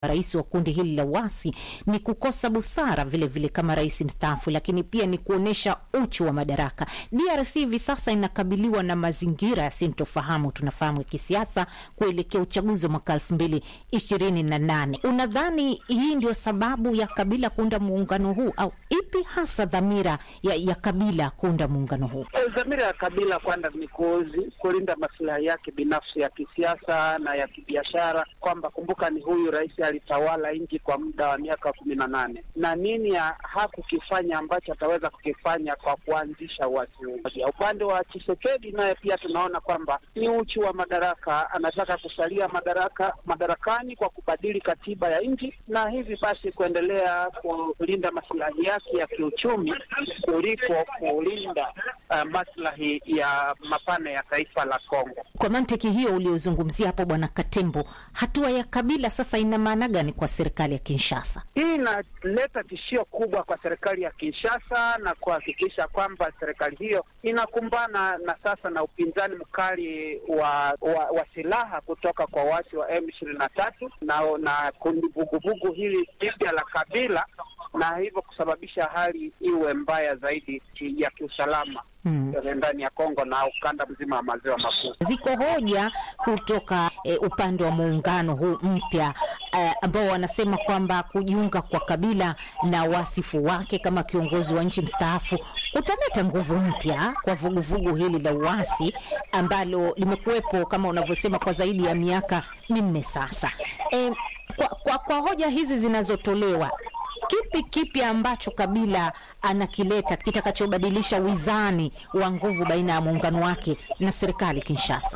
rais wa kundi hili la uasi ni kukosa busara vilevile vile kama rais mstaafu, lakini pia ni kuonyesha uchu wa madaraka. DRC hivi sasa inakabiliwa na mazingira yasintofahamu, tunafahamu ya kisiasa kuelekea uchaguzi wa mwaka elfu mbili ishirini na nane. Unadhani hii ndio sababu ya Kabila kuunda muungano huu au ipi hasa dhamira ya, ya Kabila kuunda muungano huu? Dhamira ya Kabila kwanza ni kulinda masilahi yake binafsi ya kisiasa na ya kibiashara, kwamba kumbuka, ni huyu rais alitawala nchi kwa muda wa miaka kumi na nane na nini hakukifanya ambacho ataweza kukifanya kwa kuanzisha uasi huu. Upande wa Chisekedi naye pia tunaona kwamba ni uchu wa madaraka, anataka kusalia madaraka madarakani kwa kubadili katiba ya nchi na hivi basi kuendelea kulinda masilahi yake ya kiuchumi kuliko kulinda uh, maslahi ya mapana ya taifa la Kongo. Kwa mantiki hiyo uliozungumzia hapo, Bwana Katembo, hatua ya Kabila sasa ina maana gani kwa serikali ya Kinshasa? Hii inaleta tishio kubwa kwa serikali ya Kinshasa na kuhakikisha kwamba serikali hiyo inakumbana na sasa na upinzani mkali wa, wa, wa silaha kutoka kwa waasi wa M ishirini na tatu na, na kundi vuguvugu hili jipya la Kabila na hivyo kusababisha hali iwe mbaya zaidi ya kiusalama hmm, ndani ya Kongo na ukanda mzima wa maziwa makuu. Ziko hoja kutoka e, upande wa muungano huu mpya e, ambao wanasema kwamba kujiunga kwa Kabila na wasifu wake kama kiongozi wa nchi mstaafu utaleta nguvu mpya kwa vuguvugu vugu hili la uasi ambalo limekuwepo kama unavyosema kwa zaidi ya miaka minne sasa. E, kwa, kwa, kwa hoja hizi zinazotolewa kipi kipi ambacho Kabila anakileta kitakachobadilisha wizani wa nguvu baina ya muungano wake na serikali Kinshasa?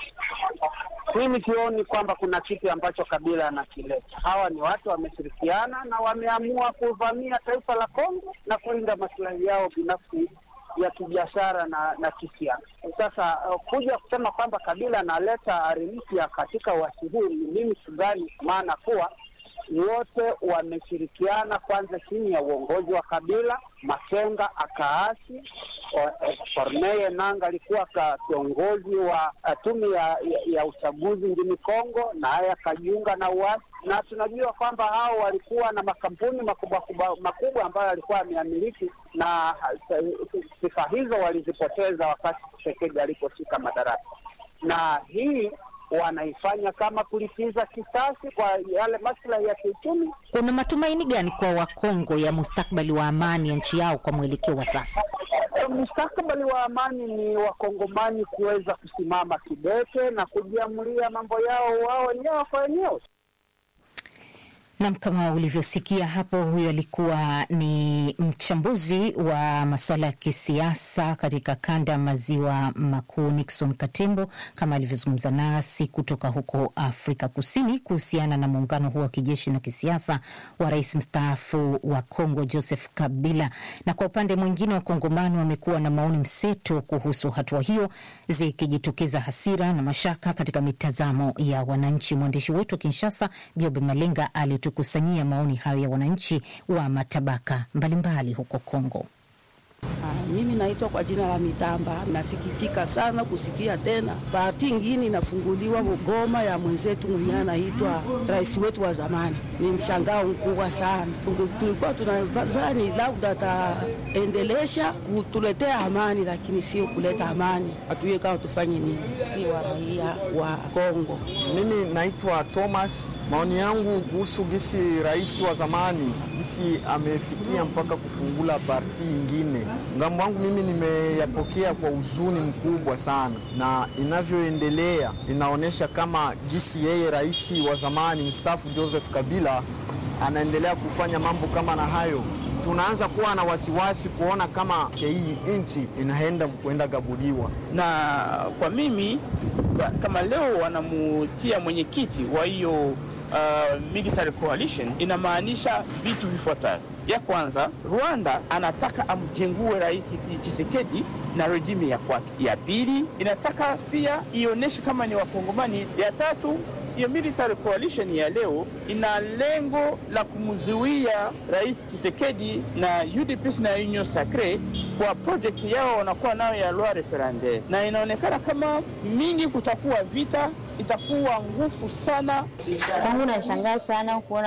Mimi sioni kwamba kuna kitu ambacho Kabila anakileta. Hawa ni watu wameshirikiana na wameamua kuvamia taifa la Kongo na kulinda maslahi yao binafsi ya kibiashara na na kisiasa. Sasa uh, kuja kusema kwamba Kabila analeta ari mpya katika uasi huu, mimi sidhani, maana kuwa wote wameshirikiana kwanza chini ya uongozi wa Kabila. Makenga akaasi, Corneille Nangaa alikuwa kiongozi wa tume ya, ya, ya uchaguzi nchini Kongo, naye akajiunga na uasi, na tunajua kwamba hao walikuwa na makampuni makubwa makubwa ambayo alikuwa ameamiliki, na sifa hizo walizipoteza wakati Tshisekedi aliposhika madaraka, na hii wanaifanya kama kulipiza kisasi kwa yale maslahi ya kiuchumi. Kuna matumaini gani kwa Wakongo ya mustakbali wa amani ya nchi yao kwa mwelekeo wa sasa? Mustakabali wa amani ni wakongomani kuweza kusimama kidete na kujiamulia mambo yao wao wenyewe kwa wenyewe. Nam, kama ulivyosikia hapo, huyo alikuwa ni mchambuzi wa masuala ya kisiasa katika kanda ya maziwa makuu, Nixon Katembo, kama alivyozungumza nasi kutoka huko Afrika Kusini kuhusiana na muungano huo wa kijeshi na kisiasa wa rais mstaafu wa Kongo Joseph Kabila. Na kwa upande mwingine, wakongomani wamekuwa na maoni mseto kuhusu hatua hiyo, zikijitokeza hasira na mashaka katika mitazamo ya wananchi. Mwandishi wetu wa Kinshasa Biobe Malenga ali tukusanyia maoni hayo ya wananchi wa matabaka mbalimbali mbali huko Kongo. Ah, mimi naitwa kwa jina la Mitamba. Nasikitika sana kusikia tena parti ingine inafunguliwa Goma ya mwenzetu mwenyewe anaitwa rais wetu wa zamani. Ni mshangao mkubwa sana. Tulikuwa tunadhani labda ataendelesha kutuletea amani, lakini sio kuleta amani. Hatujue kama tufanye nini, si wa raia wa Kongo. Mimi naitwa Thomas. Maoni yangu kuhusu gisi rais wa zamani gisi amefikia mpaka kufungula parti ingine ngambo wangu mimi nimeyapokea kwa huzuni mkubwa sana, na inavyoendelea inaonyesha kama gisi yeye rais wa zamani mstaafu Joseph Kabila anaendelea kufanya mambo kama na hayo, tunaanza kuwa na wasiwasi kuona kama hii nchi inaenda kuenda gabuliwa. Na kwa mimi kama leo wanamutia mwenyekiti wa hiyo uh, military coalition, inamaanisha vitu vifuatavyo. Ya kwanza, Rwanda anataka amjengue rais Tshisekedi na rejimi ya kwake. Ya pili, inataka pia ionyeshe kama ni Wakongomani. Ya tatu, hiyo military coalition ya leo ina lengo la kumzuia Rais Tshisekedi na UDPS na Union Sacre kwa project yao wanakuwa nayo ya loi referendaire, na inaonekana kama mingi kutakuwa vita, itakuwa ngufu sana. Kwangu nashangaa sana kuona